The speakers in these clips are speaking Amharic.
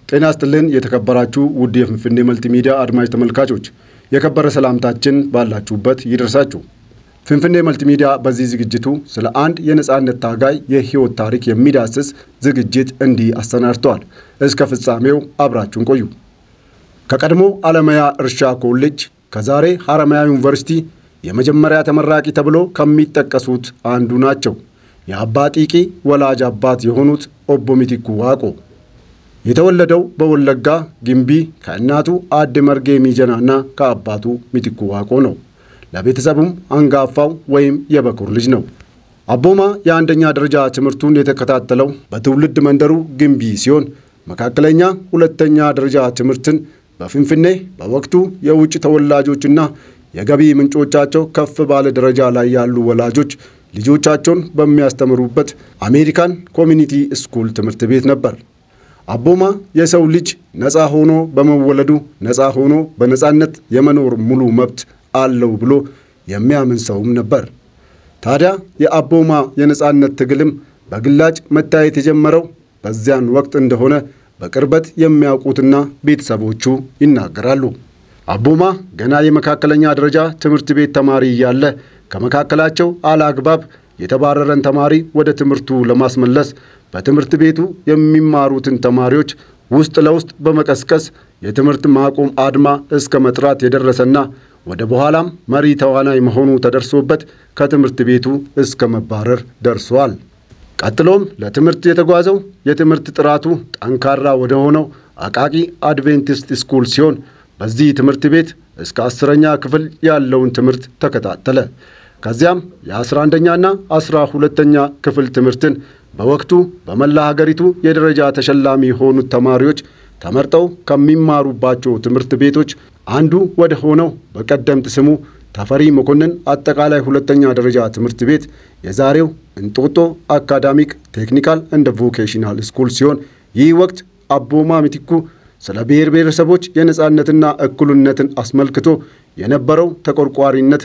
ጤና ይስጥልን የተከበራችሁ ውድ የፍንፍኔ መልቲ ሚዲያ አድማጭ ተመልካቾች የከበረ ሰላምታችን ባላችሁበት ይደርሳችሁ። ፍንፍኔ መልቲ ሚዲያ በዚህ ዝግጅቱ ስለ አንድ የነጻነት ታጋይ የህይወት ታሪክ የሚዳስስ ዝግጅት እንዲህ አሰናድተዋል። እስከ ፍጻሜው አብራችሁን ቆዩ። ከቀድሞ አለማያ እርሻ ኮሌጅ ከዛሬ ሐረማያ ዩኒቨርሲቲ የመጀመሪያ ተመራቂ ተብሎ ከሚጠቀሱት አንዱ ናቸው። የአባ ጢቂ ወላጅ አባት የሆኑት ኦቦ ሚቲኩ ዋቆ የተወለደው በወለጋ ግንቢ ከእናቱ አድ መርጌ ሚጀና እና ከአባቱ ሚቲኩ ዋቆ ነው። ለቤተሰቡም አንጋፋው ወይም የበኩር ልጅ ነው። አቦማ የአንደኛ ደረጃ ትምህርቱን የተከታተለው በትውልድ መንደሩ ግንቢ ሲሆን መካከለኛ ሁለተኛ ደረጃ ትምህርትን በፍንፍኔ በወቅቱ የውጭ ተወላጆችና የገቢ ምንጮቻቸው ከፍ ባለ ደረጃ ላይ ያሉ ወላጆች ልጆቻቸውን በሚያስተምሩበት አሜሪካን ኮሚኒቲ ስኩል ትምህርት ቤት ነበር። አቦማ የሰው ልጅ ነፃ ሆኖ በመወለዱ ነፃ ሆኖ በነፃነት የመኖር ሙሉ መብት አለው ብሎ የሚያምን ሰውም ነበር። ታዲያ የአቦማ የነፃነት ትግልም በግላጭ መታየት የጀመረው በዚያን ወቅት እንደሆነ በቅርበት የሚያውቁትና ቤተሰቦቹ ይናገራሉ። አቦማ ገና የመካከለኛ ደረጃ ትምህርት ቤት ተማሪ እያለ ከመካከላቸው አለአግባብ የተባረረን ተማሪ ወደ ትምህርቱ ለማስመለስ በትምህርት ቤቱ የሚማሩትን ተማሪዎች ውስጥ ለውስጥ በመቀስቀስ የትምህርት ማቆም አድማ እስከ መጥራት የደረሰና ወደ በኋላም መሪ ተዋናይ መሆኑ ተደርሶበት ከትምህርት ቤቱ እስከ መባረር ደርሷል። ቀጥሎም ለትምህርት የተጓዘው የትምህርት ጥራቱ ጠንካራ ወደ ሆነው አቃቂ አድቬንቲስት ስኩል ሲሆን በዚህ ትምህርት ቤት እስከ አስረኛ ክፍል ያለውን ትምህርት ተከታተለ። ከዚያም የአስራ አንደኛና አስራ ሁለተኛ ክፍል ትምህርትን በወቅቱ በመላ ሀገሪቱ የደረጃ ተሸላሚ የሆኑት ተማሪዎች ተመርጠው ከሚማሩባቸው ትምህርት ቤቶች አንዱ ወደ ሆነው በቀደምት ስሙ ተፈሪ መኮንን አጠቃላይ ሁለተኛ ደረጃ ትምህርት ቤት የዛሬው እንጦጦ አካዳሚክ ቴክኒካል እንደ ቮኬሽናል ስኩል ሲሆን ይህ ወቅት አቦማ ሚቲኩ ስለ ብሔር ብሔረሰቦች የነጻነትና እኩልነትን አስመልክቶ የነበረው ተቆርቋሪነት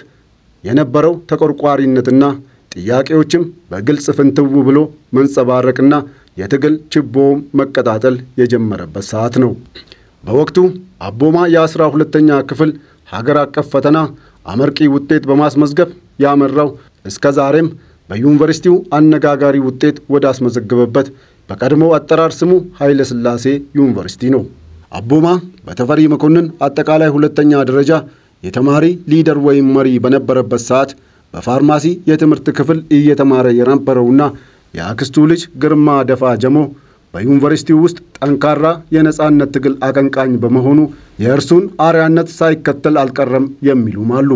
የነበረው ተቆርቋሪነትና ጥያቄዎችም በግልጽ ፍንትው ብሎ መንጸባረቅና የትግል ችቦውም መቀጣጠል የጀመረበት ሰዓት ነው። በወቅቱ አቦማ የአስራ ሁለተኛ ክፍል ሀገር አቀፍ ፈተና አመርቂ ውጤት በማስመዝገብ ያመራው እስከ ዛሬም በዩኒቨርሲቲው አነጋጋሪ ውጤት ወደ አስመዘገበበት በቀድሞው አጠራር ስሙ ኃይለ ሥላሴ ዩኒቨርሲቲ ነው። አቦማ በተፈሪ መኮንን አጠቃላይ ሁለተኛ ደረጃ የተማሪ ሊደር ወይም መሪ በነበረበት ሰዓት በፋርማሲ የትምህርት ክፍል እየተማረ የነበረውና የአክስቱ ልጅ ግርማ ደፋ ጀሞ በዩኒቨርሲቲው ውስጥ ጠንካራ የነጻነት ትግል አቀንቃኝ በመሆኑ የእርሱን አርያነት ሳይከተል አልቀረም የሚሉም አሉ።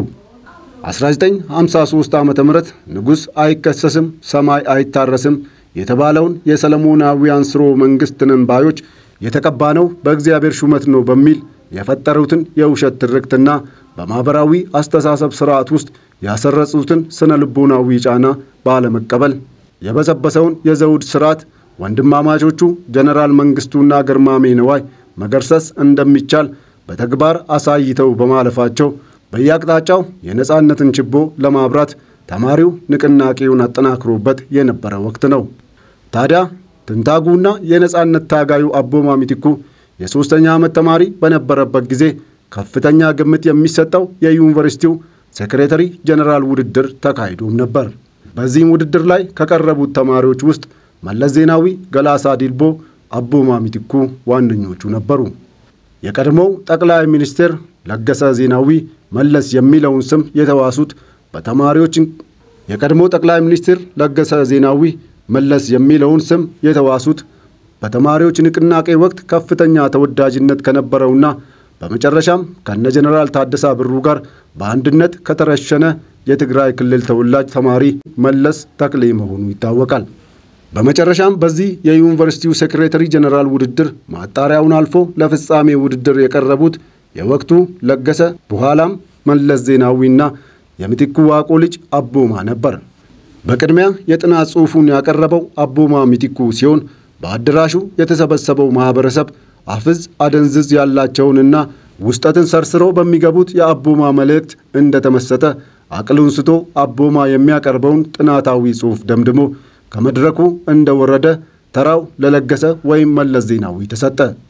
1953 ዓ ም ንጉሥ አይከሰስም ሰማይ አይታረስም የተባለውን የሰለሞናዊያን ስርወ መንግሥት ነን ባዮች የተቀባነው በእግዚአብሔር ሹመት ነው በሚል የፈጠሩትን የውሸት ትርክትና በማኅበራዊ አስተሳሰብ ሥርዓት ውስጥ ያሰረጹትን ስነ ልቦናዊ ጫና ባለመቀበል የበሰበሰውን የዘውድ ሥርዓት ወንድማማቾቹ ጀነራል መንግሥቱና ግርማሜ ነዋይ መገርሰስ እንደሚቻል በተግባር አሳይተው በማለፋቸው በየአቅጣጫው የነጻነትን ችቦ ለማብራት ተማሪው ንቅናቄውን አጠናክሮበት የነበረ ወቅት ነው። ታዲያ ትንታጉና የነጻነት ታጋዩ አቦማ ሚቲኩ የሦስተኛ ዓመት ተማሪ በነበረበት ጊዜ ከፍተኛ ግምት የሚሰጠው የዩኒቨርሲቲው ሴክሬተሪ ጀነራል ውድድር ተካሂዶም ነበር። በዚህም ውድድር ላይ ከቀረቡት ተማሪዎች ውስጥ መለስ ዜናዊ፣ ገላሳ ዲልቦ፣ አቦማ ሚቲኩ ዋነኞቹ ነበሩ። የቀድሞው ጠቅላይ ሚኒስትር ለገሰ ዜናዊ መለስ የሚለውን ስም የተዋሱት በተማሪዎች የቀድሞ ጠቅላይ ሚኒስትር ለገሰ ዜናዊ መለስ የሚለውን ስም የተዋሱት በተማሪዎች ንቅናቄ ወቅት ከፍተኛ ተወዳጅነት ከነበረውና በመጨረሻም ከነ ጀነራል ታደሰ ብሩ ጋር በአንድነት ከተረሸነ የትግራይ ክልል ተወላጅ ተማሪ መለስ ተክሌ መሆኑ ይታወቃል። በመጨረሻም በዚህ የዩኒቨርሲቲው ሴክሬተሪ ጀነራል ውድድር ማጣሪያውን አልፎ ለፍጻሜ ውድድር የቀረቡት የወቅቱ ለገሰ በኋላም መለስ ዜናዊና የሚቲኩ ዋቆ ልጅ አቦማ ነበር። በቅድሚያ የጥናት ጽሑፉን ያቀረበው አቦማ ሚቲኩ ሲሆን በአዳራሹ የተሰበሰበው ማኅበረሰብ አፍዝ አደንዝዝ ያላቸውንና ውስጠትን ሰርስረው በሚገቡት የአቦማ መልእክት እንደተመሰጠ አቅሉን ስቶ አቦማ የሚያቀርበውን ጥናታዊ ጽሑፍ ደምድሞ ከመድረኩ እንደወረደ ተራው ለለገሰ ወይም መለስ ዜናዊ ተሰጠ።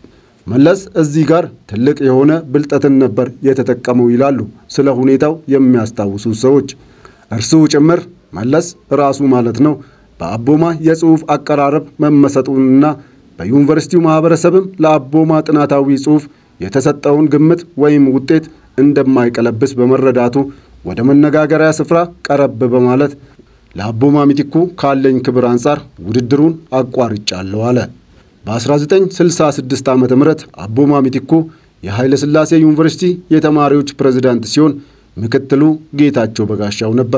መለስ እዚህ ጋር ትልቅ የሆነ ብልጠትን ነበር የተጠቀመው ይላሉ ስለ ሁኔታው የሚያስታውሱ ሰዎች። እርሱ ጭምር መለስ ራሱ ማለት ነው በአቦማ የጽሑፍ አቀራረብ መመሰጡንና በዩኒቨርሲቲው ማኅበረሰብም ለአቦማ ጥናታዊ ጽሑፍ የተሰጠውን ግምት ወይም ውጤት እንደማይቀለብስ በመረዳቱ ወደ መነጋገሪያ ስፍራ ቀረብ በማለት ለአቦማ ሚቲኩ ካለኝ ክብር አንጻር ውድድሩን አቋርጫለሁ አለ። በ1966 ዓ ም አቦማ ሚቲኩ የኃይለ ሥላሴ ዩኒቨርሲቲ የተማሪዎች ፕሬዝዳንት ሲሆን ምክትሉ ጌታቸው በጋሻው ነበር።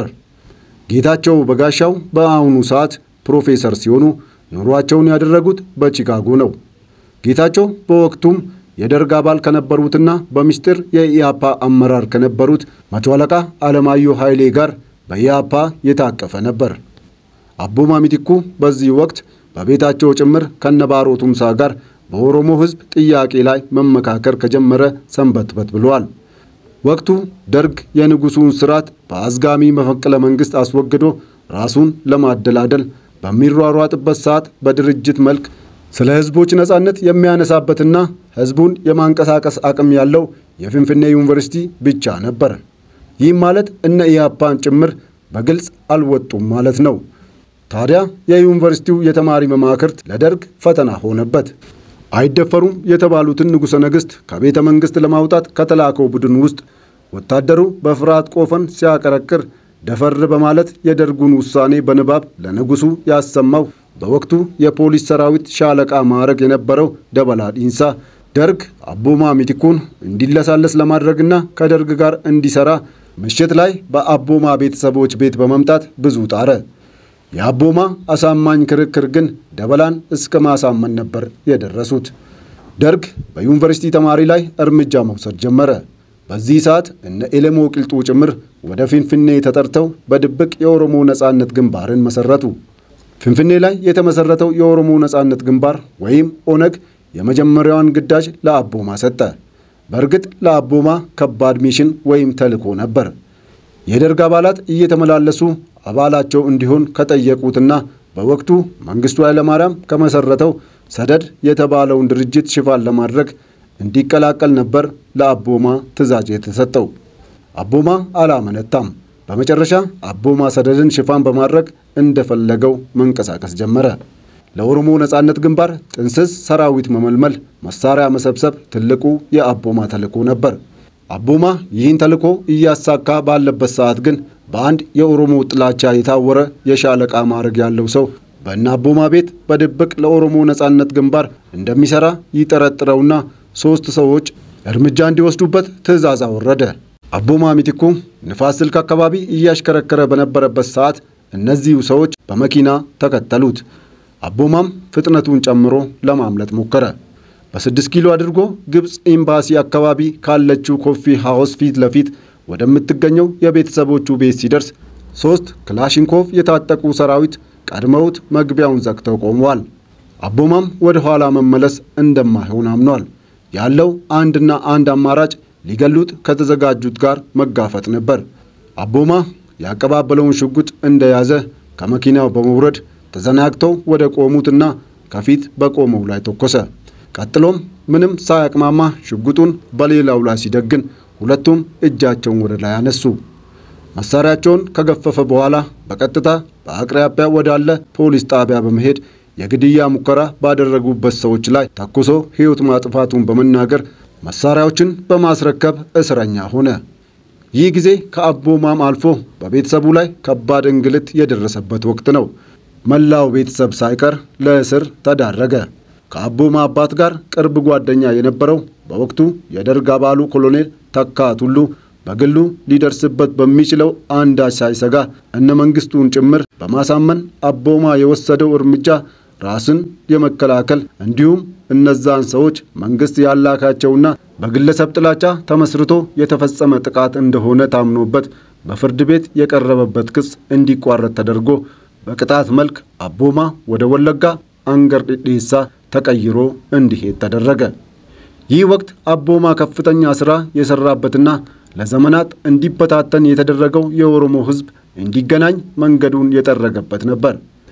ጌታቸው በጋሻው በአሁኑ ሰዓት ፕሮፌሰር ሲሆኑ ኑሯቸውን ያደረጉት በቺካጎ ነው። ጌታቸው በወቅቱም የደርግ አባል ከነበሩትና በምስጢር የኢያፓ አመራር ከነበሩት መቶ አለቃ አለማየሁ ኃይሌ ጋር በኢያፓ የታቀፈ ነበር። አቦማ ሚቲኩ በዚህ ወቅት በቤታቸው ጭምር ከነባሮ ቱምሳ ጋር በኦሮሞ ሕዝብ ጥያቄ ላይ መመካከር ከጀመረ ሰንበትበት ብለዋል። ወቅቱ ደርግ የንጉሡን ስርዓት በአዝጋሚ መፈንቅለ መንግሥት አስወግዶ ራሱን ለማደላደል በሚሯሯጥበት ሰዓት በድርጅት መልክ ስለ ሕዝቦች ነጻነት የሚያነሳበትና ሕዝቡን የማንቀሳቀስ አቅም ያለው የፊንፊኔ ዩኒቨርሲቲ ብቻ ነበር። ይህም ማለት እነ ኢያፓን ጭምር በግልጽ አልወጡም ማለት ነው። ታዲያ የዩኒቨርሲቲው የተማሪ መማክርት ለደርግ ፈተና ሆነበት። አይደፈሩም የተባሉትን ንጉሠ ነገሥት ከቤተ መንግሥት ለማውጣት ከተላከው ቡድን ውስጥ ወታደሩ በፍርሃት ቆፈን ሲያቀረቅር ደፈር በማለት የደርጉን ውሳኔ በንባብ ለንጉሡ ያሰማው በወቅቱ የፖሊስ ሰራዊት ሻለቃ ማዕረግ የነበረው ደበላ ዲንሳ ደርግ አቦማ ሚቲኩን እንዲለሳለስ ለማድረግና ከደርግ ጋር እንዲሰራ ምሽት ላይ በአቦማ ቤተሰቦች ቤት በመምጣት ብዙ ጣረ። የአቦማ አሳማኝ ክርክር ግን ደበላን እስከ ማሳመን ነበር የደረሱት። ደርግ በዩኒቨርሲቲ ተማሪ ላይ እርምጃ መውሰድ ጀመረ። በዚህ ሰዓት እነ ኤሌሞ ቂልጡ ጭምር ወደ ፊንፊኔ ተጠርተው በድብቅ የኦሮሞ ነጻነት ግንባርን መሰረቱ። ፊንፊኔ ላይ የተመሰረተው የኦሮሞ ነጻነት ግንባር ወይም ኦነግ የመጀመሪያዋን ግዳጅ ለአቦማ ሰጠ። በእርግጥ ለአቦማ ከባድ ሚሽን ወይም ተልዕኮ ነበር። የደርግ አባላት እየተመላለሱ አባላቸው እንዲሆን ከጠየቁትና በወቅቱ መንግስቱ ኃይለማርያም ከመሰረተው ሰደድ የተባለውን ድርጅት ሽፋን ለማድረግ እንዲቀላቀል ነበር ለአቦማ ትዕዛዝ የተሰጠው። አቦማ አላመነታም። በመጨረሻ አቦማ ሰደድን ሽፋን በማድረግ እንደፈለገው መንቀሳቀስ ጀመረ። ለኦሮሞ ነጻነት ግንባር ጥንስስ ሰራዊት መመልመል፣ መሳሪያ መሰብሰብ ትልቁ የአቦማ ተልዕኮ ነበር። አቦማ ይህን ተልዕኮ እያሳካ ባለበት ሰዓት ግን በአንድ የኦሮሞ ጥላቻ የታወረ የሻለቃ ማዕረግ ያለው ሰው በእነ አቦማ ቤት በድብቅ ለኦሮሞ ነጻነት ግንባር እንደሚሠራ ይጠረጥረውና ሦስት ሰዎች እርምጃ እንዲወስዱበት ትዕዛዝ አወረደ። አቦማ ሚቲኩ ንፋስ ስልክ አካባቢ እያሽከረከረ በነበረበት ሰዓት እነዚሁ ሰዎች በመኪና ተከተሉት። አቦማም ፍጥነቱን ጨምሮ ለማምለጥ ሞከረ። በስድስት ኪሎ አድርጎ ግብፅ ኤምባሲ አካባቢ ካለችው ኮፊ ሃውስ ፊት ለፊት ወደምትገኘው የቤተሰቦቹ ቤት ሲደርስ ሦስት ክላሽንኮቭ የታጠቁ ሰራዊት ቀድመውት መግቢያውን ዘግተው ቆመዋል። አቦማም ወደ ኋላ መመለስ እንደማይሆን አምኗል። ያለው አንድና አንድ አማራጭ ሊገሉት ከተዘጋጁት ጋር መጋፈጥ ነበር። አቦማ ያቀባበለውን ሽጉጥ እንደያዘ ከመኪናው በመውረድ ተዘናግተው ወደ ቆሙትና ከፊት በቆመው ላይ ተኮሰ። ቀጥሎም ምንም ሳያቅማማ ሽጉጡን በሌላው ላይ ሲደግን ሁለቱም እጃቸውን ወደ ላይ አነሱ። መሳሪያቸውን ከገፈፈ በኋላ በቀጥታ በአቅራቢያ ወዳለ ፖሊስ ጣቢያ በመሄድ የግድያ ሙከራ ባደረጉበት ሰዎች ላይ ተኩሶ ሕይወት ማጥፋቱን በመናገር መሳሪያዎችን በማስረከብ እስረኛ ሆነ። ይህ ጊዜ ከአቦማም አልፎ በቤተሰቡ ላይ ከባድ እንግልት የደረሰበት ወቅት ነው። መላው ቤተሰብ ሳይቀር ለእስር ተዳረገ። ከአቦማ አባት ጋር ቅርብ ጓደኛ የነበረው በወቅቱ የደርግ አባሉ ኮሎኔል ተካ ቱሉ በግሉ ሊደርስበት በሚችለው አንዳች ሳይሰጋ እነ መንግስቱን ጭምር በማሳመን አቦማ የወሰደው እርምጃ ራስን የመከላከል እንዲሁም እነዛን ሰዎች መንግስት ያላካቸውና በግለሰብ ጥላቻ ተመስርቶ የተፈጸመ ጥቃት እንደሆነ ታምኖበት በፍርድ ቤት የቀረበበት ክስ እንዲቋረጥ ተደርጎ በቅጣት መልክ አቦማ ወደ ወለጋ አንገር ዲዴሳ ተቀይሮ እንዲሄድ ተደረገ። ይህ ወቅት አቦማ ከፍተኛ ሥራ የሠራበትና ለዘመናት እንዲበታተን የተደረገው የኦሮሞ ሕዝብ እንዲገናኝ መንገዱን የጠረገበት ነበር።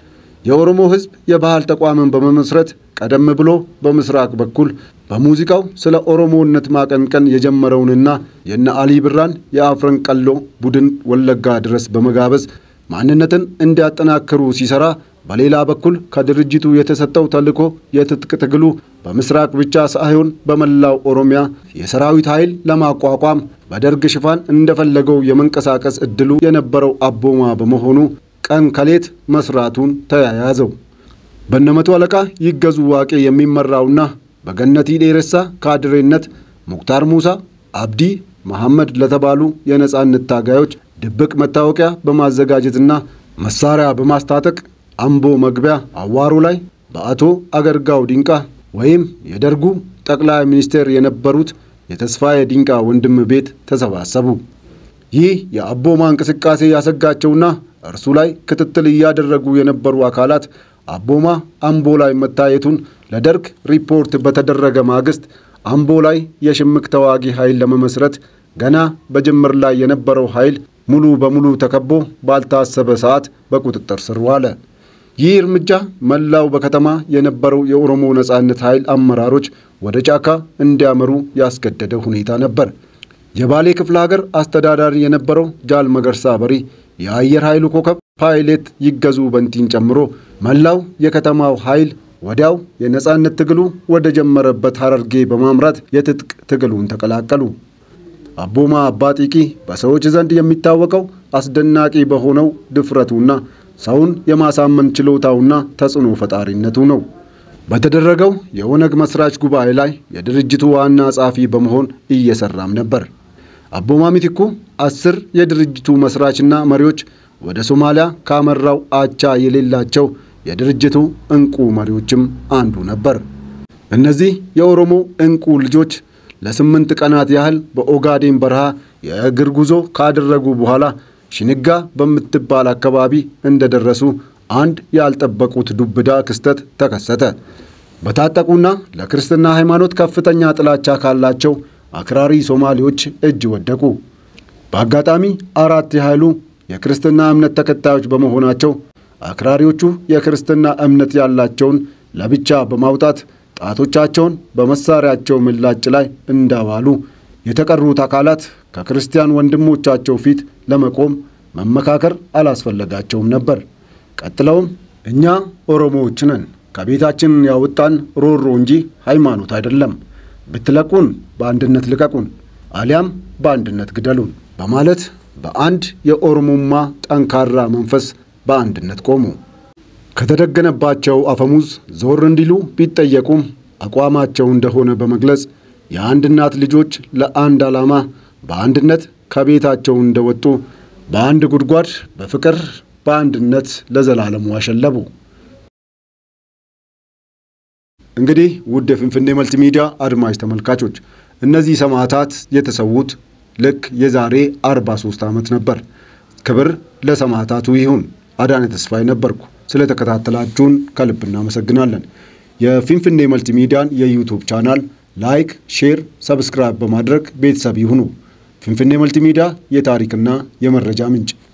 የኦሮሞ ሕዝብ የባህል ተቋምን በመመስረት ቀደም ብሎ በምስራቅ በኩል በሙዚቃው ስለ ኦሮሞነት ማቀንቀን የጀመረውንና የነ አሊ ብራን የአፍረን ቀሎ ቡድን ወለጋ ድረስ በመጋበዝ ማንነትን እንዲያጠናክሩ ሲሰራ፣ በሌላ በኩል ከድርጅቱ የተሰጠው ተልዕኮ የትጥቅ ትግሉ በምስራቅ ብቻ ሳይሆን በመላው ኦሮሚያ የሰራዊት ኃይል ለማቋቋም በደርግ ሽፋን እንደፈለገው የመንቀሳቀስ እድሉ የነበረው አቦማ በመሆኑ ቀን ከሌት መስራቱን ተያያዘው። በነመቶ አለቃ ይገዙ ዋቄ የሚመራውና በገነቲ ዴሬሳ ካድሬነት ሙክታር ሙሳ፣ አብዲ መሐመድ ለተባሉ የነጻነት ታጋዮች ድብቅ መታወቂያ በማዘጋጀትና መሳሪያ በማስታጠቅ አምቦ መግቢያ አዋሩ ላይ በአቶ አገርጋው ዲንቃ ወይም የደርጉ ጠቅላይ ሚኒስቴር የነበሩት የተስፋዬ ዲንቃ ወንድም ቤት ተሰባሰቡ። ይህ የአቦማ እንቅስቃሴ ያሰጋቸውና እርሱ ላይ ክትትል እያደረጉ የነበሩ አካላት አቦማ አምቦ ላይ መታየቱን ለደርግ ሪፖርት በተደረገ ማግስት አምቦ ላይ የሽምቅ ተዋጊ ኃይል ለመመስረት ገና በጅምር ላይ የነበረው ኃይል ሙሉ በሙሉ ተከቦ ባልታሰበ ሰዓት በቁጥጥር ስር ዋለ። ይህ እርምጃ መላው በከተማ የነበረው የኦሮሞ ነጻነት ኃይል አመራሮች ወደ ጫካ እንዲያመሩ ያስገደደ ሁኔታ ነበር። የባሌ ክፍለ ሀገር አስተዳዳሪ የነበረው ጃል መገርሳ በሪ የአየር ኃይሉ ኮከብ ፓይሌት ይገዙ በንቲን ጨምሮ መላው የከተማው ኃይል ወዲያው የነጻነት ትግሉ ወደ ጀመረበት ሐረርጌ በማምራት የትጥቅ ትግሉን ተቀላቀሉ። አቦማ አባጢቂ በሰዎች ዘንድ የሚታወቀው አስደናቂ በሆነው ድፍረቱና ሰውን የማሳመን ችሎታውና ተጽዕኖ ፈጣሪነቱ ነው። በተደረገው የኦነግ መስራች ጉባኤ ላይ የድርጅቱ ዋና ጸሐፊ በመሆን እየሰራም ነበር። አቦማ ሚቲኩ አስር የድርጅቱ መስራችና መሪዎች ወደ ሶማሊያ ካመራው አቻ የሌላቸው የድርጅቱ እንቁ መሪዎችም አንዱ ነበር። እነዚህ የኦሮሞ እንቁ ልጆች ለስምንት ቀናት ያህል በኦጋዴን በረሃ የእግር ጉዞ ካደረጉ በኋላ ሽንጋ በምትባል አካባቢ እንደደረሱ አንድ ያልጠበቁት ዱብዳ ክስተት ተከሰተ። በታጠቁና ለክርስትና ሃይማኖት ከፍተኛ ጥላቻ ካላቸው አክራሪ ሶማሌዎች እጅ ወደቁ። በአጋጣሚ አራት ያህሉ የክርስትና እምነት ተከታዮች በመሆናቸው አክራሪዎቹ የክርስትና እምነት ያላቸውን ለብቻ በማውጣት ጣቶቻቸውን በመሳሪያቸው ምላጭ ላይ እንዳዋሉ የተቀሩት አካላት ከክርስቲያን ወንድሞቻቸው ፊት ለመቆም መመካከር አላስፈለጋቸውም ነበር። ቀጥለውም እኛ ኦሮሞዎች ነን፣ ከቤታችን ያወጣን ሮሮ እንጂ ሃይማኖት አይደለም፣ ብትለቁን በአንድነት ልቀቁን፣ አሊያም በአንድነት ግደሉን በማለት በአንድ የኦሮሞማ ጠንካራ መንፈስ በአንድነት ቆሙ። ከተደገነባቸው አፈሙዝ ዞር እንዲሉ ቢጠየቁም አቋማቸው እንደሆነ በመግለጽ የአንድ እናት ልጆች ለአንድ ዓላማ በአንድነት ከቤታቸው እንደወጡ በአንድ ጉድጓድ በፍቅር በአንድነት ለዘላለሙ አሸለቡ። እንግዲህ ውድ የፍንፍኔ መልቲ ሚዲያ አድማጭ ተመልካቾች እነዚህ ሰማዕታት የተሰዉት ልክ የዛሬ 43 ዓመት ነበር። ክብር ለሰማዕታቱ ይሁን። አዳነ ተስፋዬ ነበርኩ። ስለተከታተላችሁን ከልብ እናመሰግናለን። የፊንፊኔ መልቲ ሚዲያን የዩቱብ ቻናል ላይክ፣ ሼር፣ ሰብስክራይብ በማድረግ ቤተሰብ ይሁኑ። ፊንፊኔ መልቲ ሚዲያ የታሪክና የመረጃ ምንጭ